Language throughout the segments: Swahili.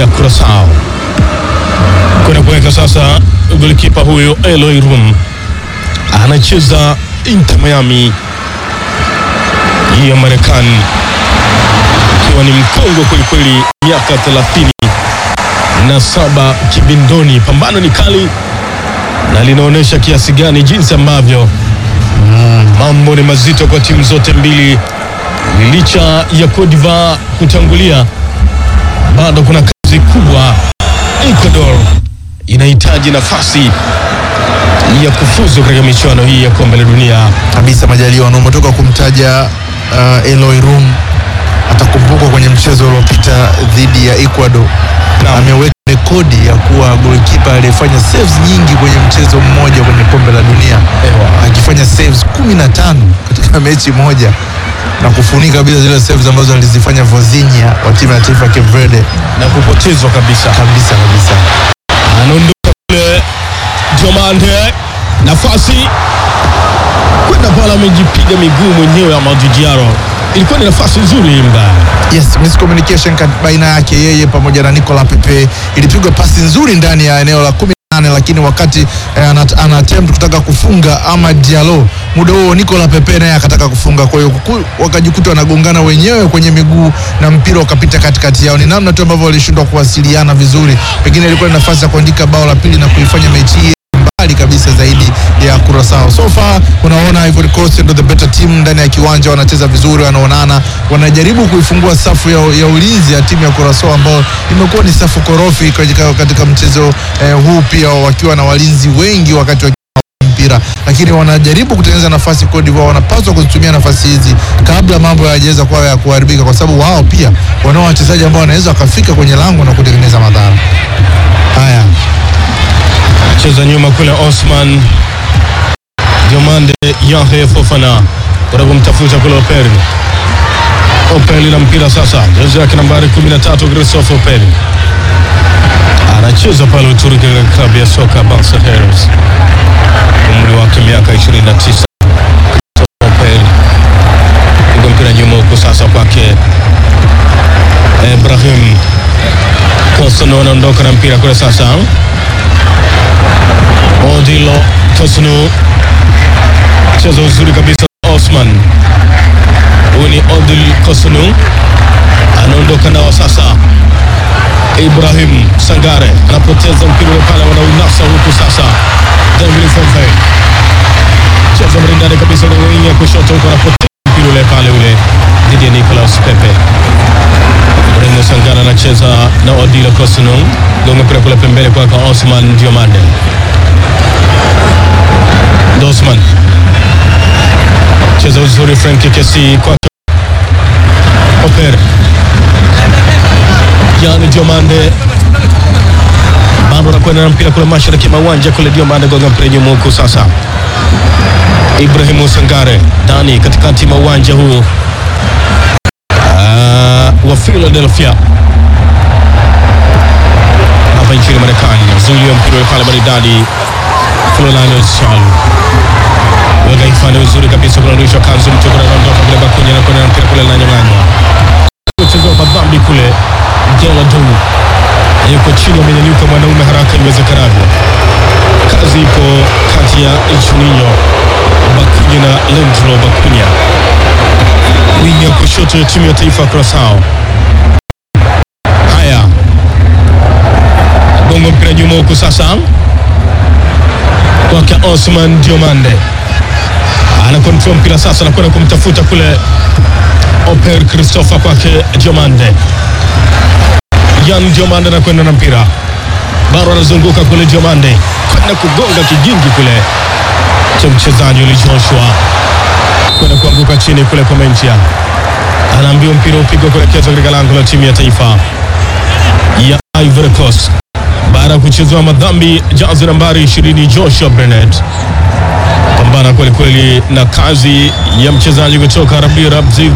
ya Curaçao kwenda kuweka sasa. Golikipa huyo Eloy Rum anacheza Inter Miami hii ya Marekani, ikiwa ni mkongwe kwelikweli, miaka thelathini na saba kibindoni. Pambano ni kali na linaonyesha kiasi gani jinsi ambavyo mambo ni mazito kwa timu zote mbili. Licha ya Cote d'Ivoire kutangulia, bado kuna kazi kubwa. Ecuador inahitaji nafasi ya kufuzu katika michuano hii ya kombe la dunia. kabisa Majaliwa, na umetoka kumtaja uh, Eloy Rum, atakumbukwa kwenye mchezo uliopita dhidi ya Ecuador. Naam. Ameweka rekodi ya kuwa golikipa aliyefanya saves nyingi kwenye mchezo mmoja kwenye kombe la dunia, Ewa. akifanya saves 15 katika mechi moja na kufunika bila zile saves ambazo alizifanya Vozinha wa timu ya taifa ya Cape Verde. na kupotezwa kabisa. Kabisa kabisa. Anaondoka kule Diomande, nafasi kwenda pale, amejipiga miguu mwenyewe. Amadou Diallo, ilikuwa ni nafasi nzuri hii mbaya. Yes, miscommunication kat- baina yake yeye pamoja na Nicola Pepe. Ilipigwa pasi nzuri ndani ya eneo la 18 lakini wakati eh, ana, ana attempt kutaka kufunga ama Diallo, muda huo Nicola Pepe naye akataka kufunga, kwa hiyo kuku- wakajikuta wanagongana wenyewe kwenye miguu na mpira ukapita katikati yao. Ni namna tu ambavyo walishindwa kuwasiliana vizuri, pengine ilikuwa ni nafasi ya kuandika bao la pili na kuifanya mechi hii mbali kabisa zaidi ya Curaçao. So far unaona Ivory Coast ndio the better team ndani ya kiwanja, wanacheza vizuri, wanaonana, wanajaribu kuifungua safu ya, ya ulinzi ya timu ya Curaçao ambayo imekuwa ni safu korofi katika, katika mchezo eh, huu pia wakiwa na walinzi wengi wakati wa mpira lakini wanajaribu kutengeneza nafasi. Cote d'Ivoire wanapaswa kuzitumia nafasi hizi kabla mambo hayajaweza kuwa ya kuharibika, kwa sababu wao pia wanao wachezaji ambao wanaweza wakafika kwenye lango na kutengeneza madhara haya. cheza nyuma kule Osman Diomande Yahya Fofana kwenda kumtafuta kule Operi. Operi na mpira sasa, jezi yake nambari 13 Christophe Operi anacheza pale Uturuki katika klabu ya soka Barca Heroes, umri wake miaka 29. Christophe Operi piga mpira nyuma huko sasa kwake Ibrahim Kosono anaondoka na mpira kule sasa Odilo Tosnu cheza uzuri kabisa. Osman, huyu ni Odil Kosunu anaondoka nao sasa. Ibrahim Sangare anapoteza mpira ule pale, wanaunasa huku sasa. David Fonfe cheza mrindani kabisa, ya kushoto huko, anapoteza mpira ule pale ule dhidi ya Nicolas Pepe. Ibrahim Sangare anacheza na Odilo Kosunu, gonga mpira kule pembeni kwake Osman Diomande Dosman cheza uzuri, Frank Kesi kwake Oper Yani Diomande bado anakwenda na mpira kule mashariki mwa uwanja kule. Diomande gonga mpira nyuma huku sasa. Ibrahimu Sangare ndani katikati mwa uwanja huu Ah, wa Philadelphia hapa nchini Marekani, zulia mpira ule pale maridadi Florent Chalu weka ifanye uzuri kabisa, kunarudishwa kanzu mtu kuna anaondoka kule Bakunya na kuna mpira kule linanyang'anywa, kuchezwa madhambi kule Jela Du yuko chini, amenyanyuka mwanaume haraka iwezekanavyo. Kazi ipo kati ya Juninho Bakunya na Leandro Bakunya, wingi ya kushoto ya timu ya taifa ya Curaçao. Haya, gongo mpira nyuma huku sasa kwake Osman Diomande ana control mpira sasa, anakwenda kumtafuta kule Oper Christopher kwake Diomande. Yan Diomande anakwenda na mpira bado anazunguka kule Diomande kwenda kugonga kigingi kule cha mchezaji ule Joshua kwenda kuanguka chini kule kwa Menchia, anaambiwa mpira upigwe kuelekezwa katika lango la timu ya taifa ya Ivory Coast baada ya kuchezewa madhambi jazi nambari 20 Joshua Bennett. Pambana kweli kweli na kazi ya mchezaji kutoka Rabi Rabzig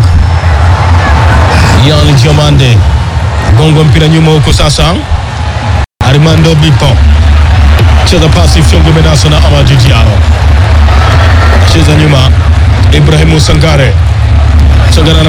Yani Diomande, gongo mpira nyuma huko sasa. Armando Bipo cheza pasi fyongo menasa na Amadou Diallo, cheza nyuma Ibrahimu Sangare Sangare ana